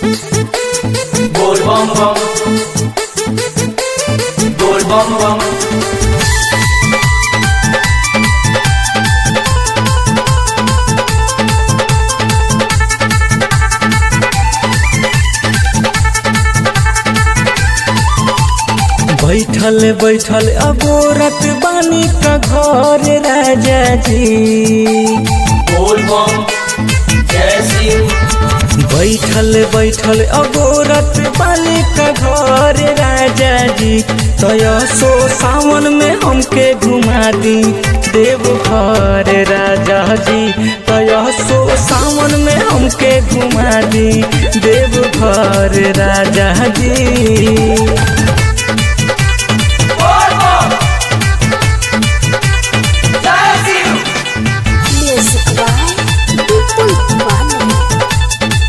Bol bom bom. Bol bom bom. बैठल बैठल अगोरत बानी का घर राजा जी Bol bom. जय शिव बैठल बैठल अगोरत बानी का घर राजा जी तय सो सावन में हमके घुमा दी देव घर राजा जी तय सो सावन में हमके घुमा दी देव घर राजा जी Bol bom. जय Shiv Music by People One.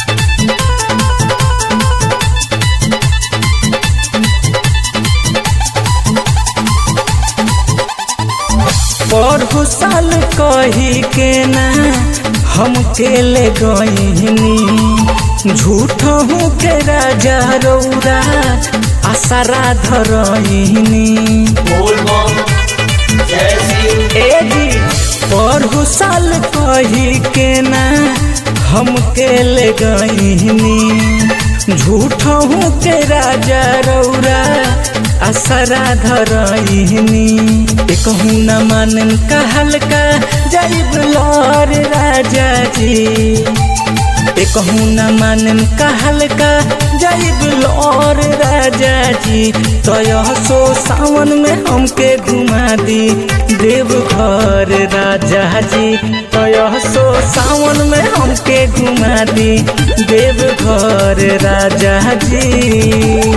पढ़ो साल कही के ना हम के ले गईनी झूठ हूँ के राजा रौरा आसारा धरईनी Bol bom. जय शिव ए जी पढ़ो साल कही के ना हम के ले गईनी झूठ हूँ के राजा रौरा असरा धरईनी कहूँ न मानन कहल का जाइब लौर राजा जी कहूँ न मानन कहल का जाइब लौर राजा जी तय सो सावन में हमके घुमा दी देव घर राजा जी तय सो सावन में हमके घुमा दी देव घर राजा जी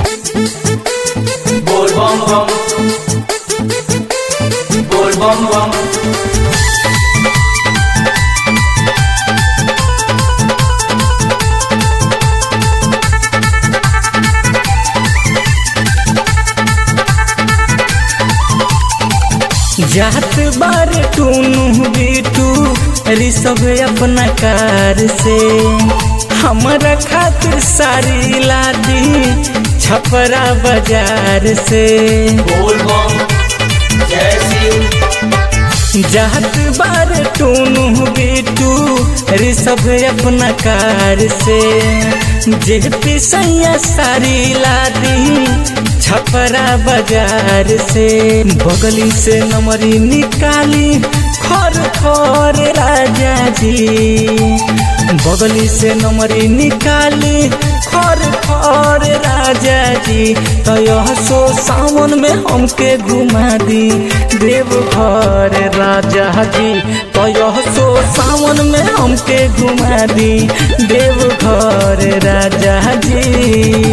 Bol bom bom. Bol bom bom. जात बार टूनू बीटू ऋषभ अपना कार से हमारा खातिर सारी लादी छपरा बाजार से Bol bom. जय शिव जात बार टूनू बीटू ऋषभ अपना कार से जे पिसैया सारी लादी छपरा बाजार से बगली से नमरी निकाली खर खर राजा जी बगली से नमरी निकाली खर खर राजा जी तय सो सावन में हमके घुमा दी देव घर राजा जी तय सो सावन में हमके घुमा दी देव घर राजा जी